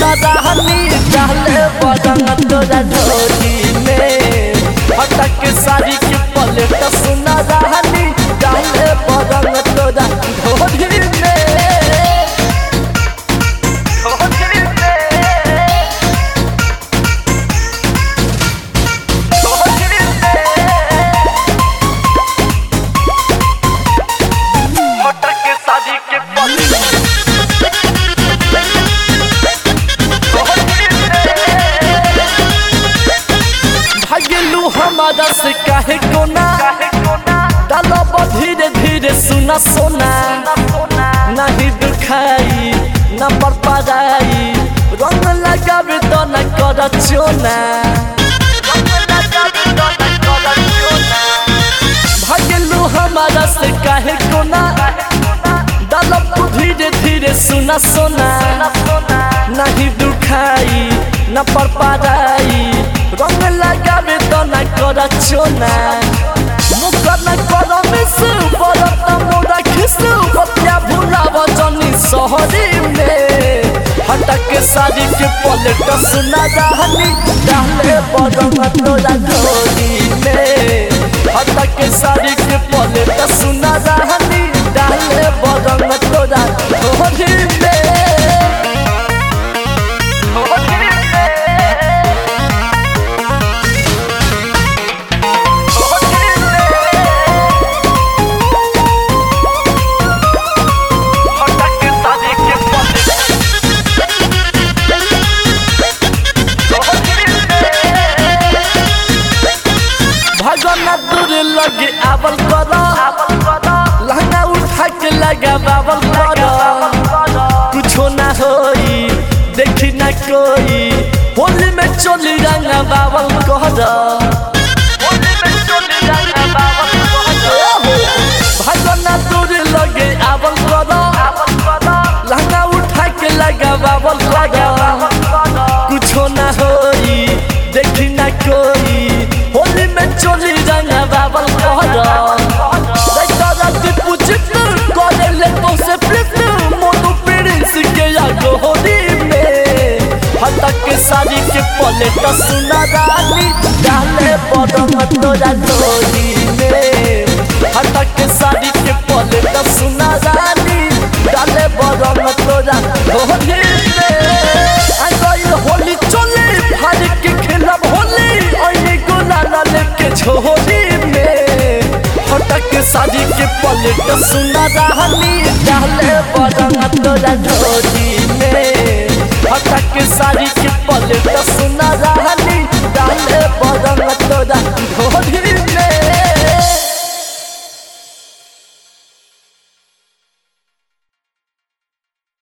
सुना रहनी डाले बदन तोरा ढोली में हटक साड़ी के पलेट सुना रहनी डाले बदन तोरा ढोली में ढोली में ढोली में हटक शादी के पलेट भागलू हमारा से काहे कोना डालब धीरे धीरे सुना सोना नहीं दुखाई न बरपराई रंग लगावे तो न कर चोना भागलू हमारा से काहे कोना डालब धीरे धीरे सुना सोना नहीं दुखाई न परपराई रंग लगावे तो न कर चोना मुकर न कर मिस बरत मोरा खिसु बतिया भुलाव जनी सहरी में हटक साड़ी के पलट सुना रहनी डाले बरम तोरा ढोली में हटक साड़ी के पलट सुना रहनी डाले बरम तोरा ढोली में भगना दूर लगे आवल कर लहंगा उठा के लगा बाबल कर कुछो ना होई देखी ना कोई होली में चोली रंगा बाबल कर भगना दूर लगे आवल कर लहंगा उठा के लगा बाबल कर कुछो ना होई देखी ना कोई होली में चोली रंगा बाबल कहर दैतरा दीपू चित करे ले तो से प्लित मोनू प्रिंस के आगो होली में हटक के साड़ी के पलेट सुना रानी डाले बदम तोरा ढोली में हटक के साड़ी के पलेट सुना रानी डाले बदम तोरा ढोली में आ गइल होली चले फाड़ के खेलब होली ओइने गुलाला लेके छोली में हटक शादी के पलट सुना रहनी डाले बदन तोरा ढोली